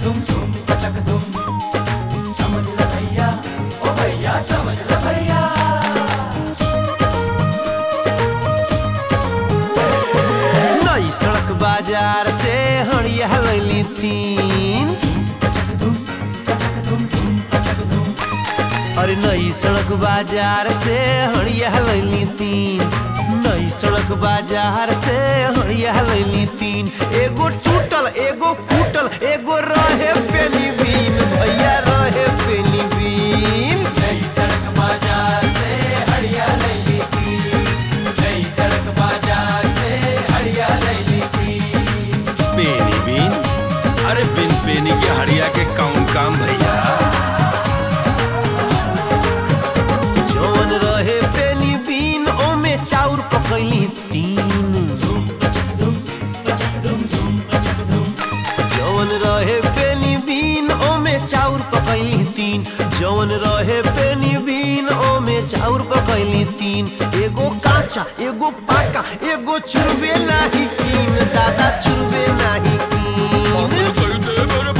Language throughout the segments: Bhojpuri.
दुम धूम पचक दुम समझ ल भैया ओ भैया समझ ल भैया नई सड़क बाजार से हड़िया लैली तीन पचक दुम पचक दुम धूम पचक दुम अरे नई सड़क बाजार से हड़िया लैली तीन नई सड़क बाजार से हड़िया लैली तीन एगो टूटल एगो फूटल एगो रहे पेनी बीन भैया रहे पेनी बीन नई सड़क बाजार से हड़िया ले ली थी नई सड़क बाजार से हड़िया ले ली थी पेनी बीन अरे बिन पेनी के हड़िया के कौन काम भैया जौन रहे पेनी बीन ओमे चाउर पकैली तीन धूम पचक धूम पचक धूम धूम पचक धूम जौन रहे पेनी बीन ओमे चाउर पकैली तीन जौन रहे पेनी बीन ओमे चाउर पकैली तीन एगो काचा एगो पाका एगो चुरबे नाही कीन दादा चुरबे नाही कीन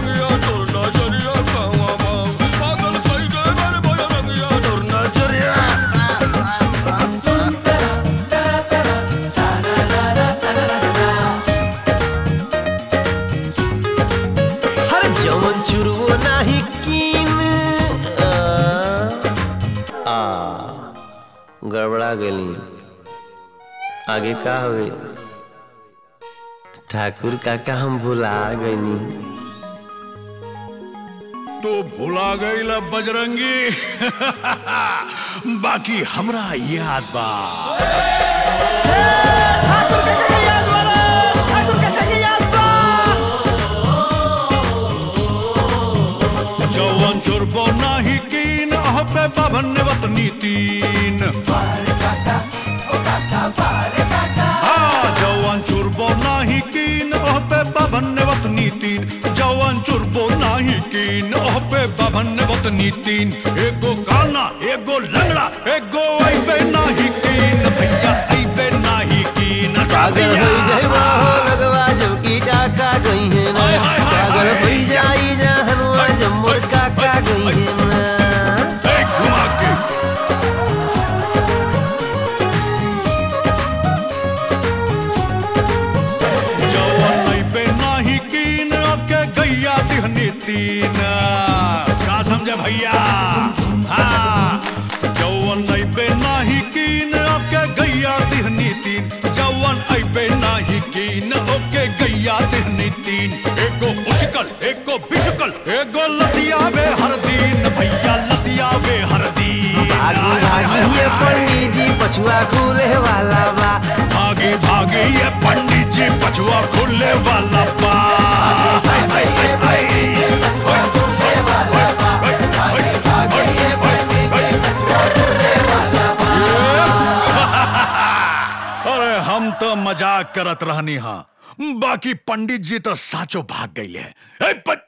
हर जवन चुरवो नाही कीन आ, आ गड़बड़ा गली आगे का हवे ठाकुर काका हम भुला गईनी तो भुला गई बजरंगी बाकी हमरा याद बा जवन चुरबो नाही कीन अह पे बाभन वतनी तीन हाँ, जवन चुरबो नाही कीन अह पे बाभन वतनी तीन जवन चुरबो नाही कीन अह पे बाभन वतनी तीन एगो काना एगो लंगड़ा एगो ऐबे नाही कीन भैया ऐबे नाही कीन पागल हो जाए हो लगवा जब की टाका गई है ना हाय, हाय, हाय, पागल हाय। हो जाई जहनुआ जब मोर काका गई है ना ए, घुमा के जवन ऐबे नाही कीन के गैया दिहनी तीन का समझे भैया हाँ जवन ऐबे नाही कीन के गैया दिहनी तीन जवन ऐबे नाही कीन ओके गैया दिहनी तीन एगो उछकल एगो बिछकल एगो लतियावे हर दिन भैया लतियावे हर दिन भागी भागी ये पंडित जी पछुआ खुले वाला बा भागे भागे ये पंडित जी पछुआ खुले वाला बा हाय, हाय, हाय, हाय। अरे हम तो मजाक करत रहनी हाँ बाकी पंडित जी तो साचो भाग गई है ए, प-